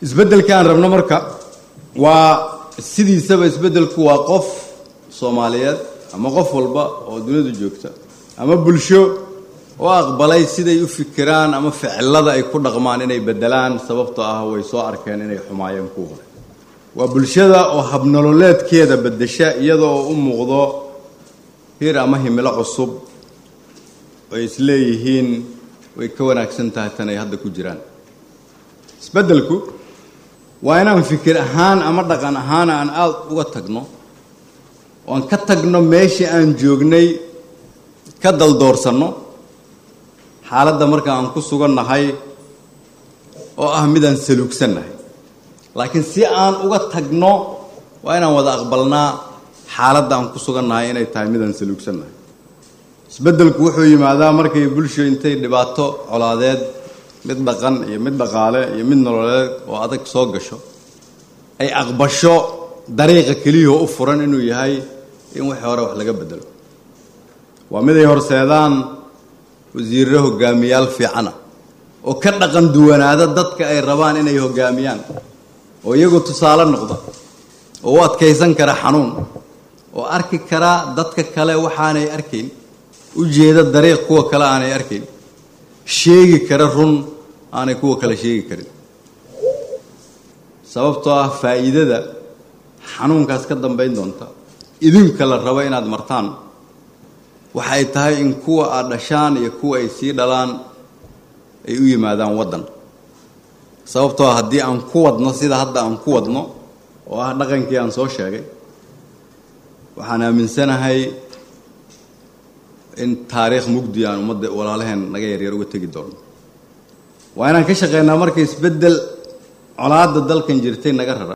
isbeddelka aan rabno marka waa sidiisaba isbeddelku waa qof soomaaliyeed ama qof walba oo duniyadu joogta ama bulsho oo aqbalay siday u fikiraan ama ficilada ay ku dhaqmaan inay beddelaan sababtoo ah way soo arkeen inay xumaayeen kuwa hore waa bulshada oo habnololeedkeeda beddesha iyadoo u muuqdo hir ama himilo cusub ay isleeyihiin way ka wanaagsan tahay tan ay hadda ku jiraan isbeddelku waa inaan fikir ahaan ama dhaqan ahaan aan aada uga tagno oo aan ka tagno meeshii aan joognay ka daldoorsanno xaaladda marka aan ku sugannahay oo ah midaan saluugsannahay laakiin si aan uga tagno waa inaan wada aqbalnaa xaaladda aan ku sugannahay inay tahay midaan saluugsannahay isbeddelku wuxuu yimaadaa markay bulsho intay dhibaato colaadeed mid dhaqan iyo mid dhaqaale iyo mid nololeed oo adag soo gasho ay aqbasho dariiqa keliyahoo u furan inuu yahay in wixii hore wax laga bedelo waa mid ay horseedaan wasiirro hogaamiyaal fiicana oo ka dhaqan duwanaada dadka ay rabaan inay hogaamiyaan oo iyagu tusaale noqda oo u adkaysan kara xanuun oo arki kara dadka kale waxaanay arkayn u jeeda dariiq kuwa kale aanay arkayn sheegi kara run aanay kuwa kale sheegi karin sababtoo ah faa'iidada xanuunkaas ka dambayn doonta idinka la rabo inaad martaan waxay tahay in kuwa aad dhashaan iyo kuwa ay sii dhalaan ay u yimaadaan waddan sababtoo ah haddii aan ku wadno sida hadda aan ku wadno oo ah dhaqankii aan soo sheegay waxaan aaminsanahay in taariikh mugdi aan ummadda walaalaheen naga yaryar uga tegi doono waa inaan ka shaqeynaa marka isbeddel colaadda dalkan jirtay naga rara